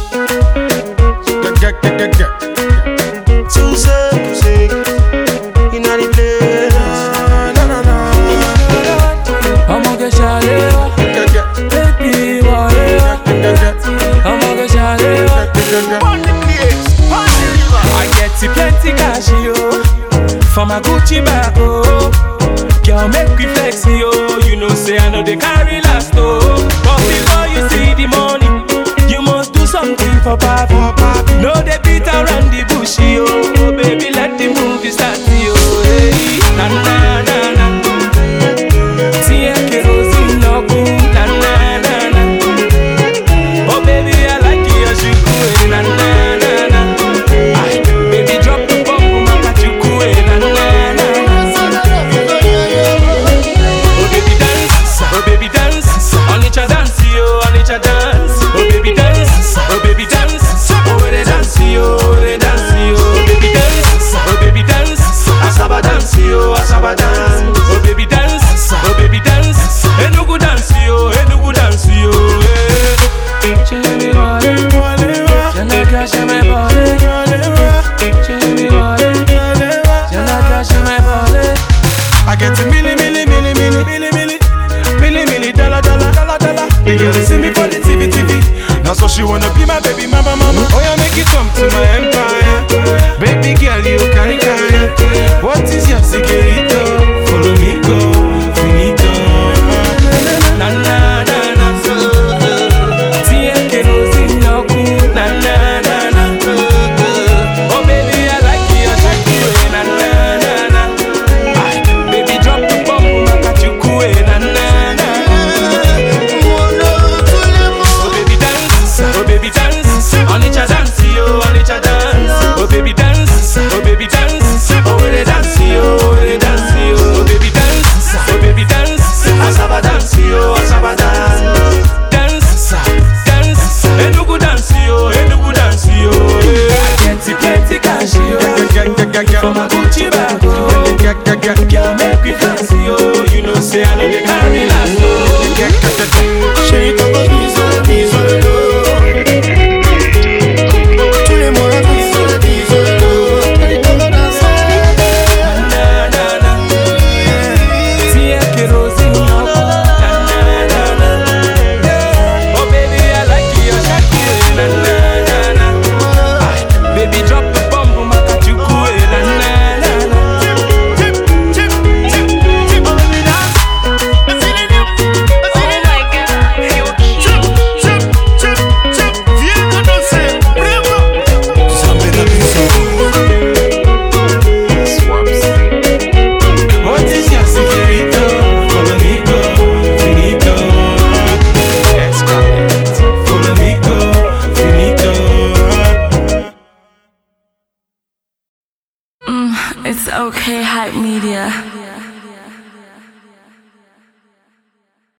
Get, get, get, get, get. Too sick, too sick. Inna the place. Na, na, na. ọmọge ṣàlẹ́wà Get, get, bébí wọ̀rẹ́wà get, get, ọmọge ṣàlẹ́wà. get, get, get. I get the plenty cash yo for my Gucci bag oh. Girl make we flex yo, you know say I know they carry last oh. But before you see the money, you must do something for papi. No they beat around the bush yo, oh, baby let the movie start yo. Hey, na na na na. Tie kerosene no good, na na na na. Oh baby I like your shuku, eh, na na na na. Ay, baby drop the bomb, mama chuku, eh, na na na na. Oh baby dance, oh baby dance, on each a dance yo, on each a dance. Oh baby dance, oh baby dance, oh where they dance yo, where they dance yo. Oh baby dance, oh baby dance, asaba dance yo, asaba dance. Oh baby dance, oh baby dance, enugu dance yo, enugu dance yo. eh. Chimi wale, jana kasha me bole, chimi wale, jana kasha me bole. I get a milli, milli, milli, milli, milli, milli, milli, milli, dollar, dollar, dollar, dollar. The girl they see me for the TV, TV. Now so she wanna be my baby mama, mama. Oh yeah, make it come to my empire, baby girl, you carry carry. What is your secret? Follow me, go, finito. Na na na na Tie kerosene no good Na na na na Oh baby I like your shaku Na na na na Ay, Baby drop the bomb Makachuku Na na na Oh baby dance Oh baby dance On each a dance yo On each a dance Oh baby dance Oh baby dance Oh where they dance yo Where they dance yo Oh baby dance Oh baby dance Asaba dance yo Asaba dance Dance Dance Enugu dance yo Enugu dance yo I get it plenty cash yo Get, get, get, get, For my get. Gucci bag oh Get, get, get, get. Girl make me fancy yo You know say I know they carry last oh Get, get, get, get. Chérie, t'as bisous, bisous, Tous les mois, bisous, bisous, Allez, t'en vas danser. na na na Tie kerosene no good na na na na Oh baby I like your shaku na na na na Ay, Baby drop the bomb makachuku na na na na Oh my god, you're cute. What is your secret? Follow me go, finito. Follow me go, finito. It's okay, hype media.